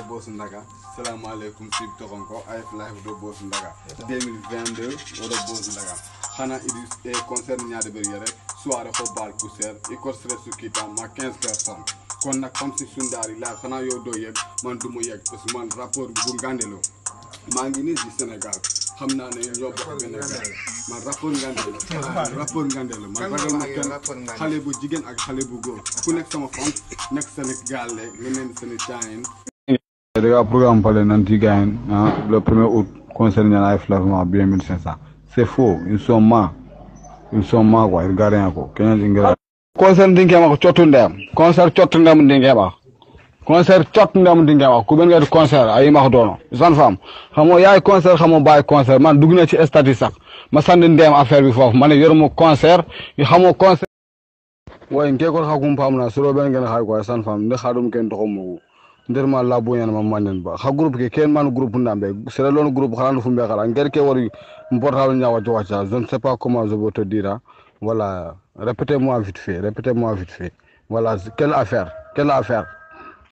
Boss Ndaga salaamaaleykum sib toxonko AF Live do Boss Ndaga 2022 oɗo Boss Ndaga xana idi e concert ñaade ɓer yere soirée ko bal poussière i kostre sukkitam ma 15 personnes kon nag comme si sundaari live xanaa yow doo yëg man du mu yëg parce que man rapport bu ngandelo maa ngi nii si Sénégal xam naa ne ñoo bokk benn gaal man rapport ngandelo rapport ngandelo man ragal ma kenn xale bu jigéen ak xale bu góor ku nekk sama fan nekk Sénégal le ngeneen Sénégal daga programme pale nanti gagne hein, le 1er août concernant la flavement bien 1500 c'est faux ils sont ma ils sont ma quoi ils gardent ko kenya jingira concert ndinge ma ko cottu ndem concert cottu ndem ndinge ba concert cottu ndem ndinge ba ku ben nga concert ay ma ko dono san fam xamo yaay concert xamo bay concert man dugg na ci statut sax ma sandi ndem affaire bi fofu man yoruma concert xamo concert way nke ko xakum pamna suro ben ngeen xay ko san fam ndi xadum ken to xamu nder ma la boñan ma manen ba ha groupe ke ken man groupe ndambe sera lon groupe xala fu mbe xala nger ke wori portable nya wacho wacha je ne sais pas comment je vais te dire voilà répétez-moi vite fait répétez-moi vite fait voilà quelle affaire quelle affaire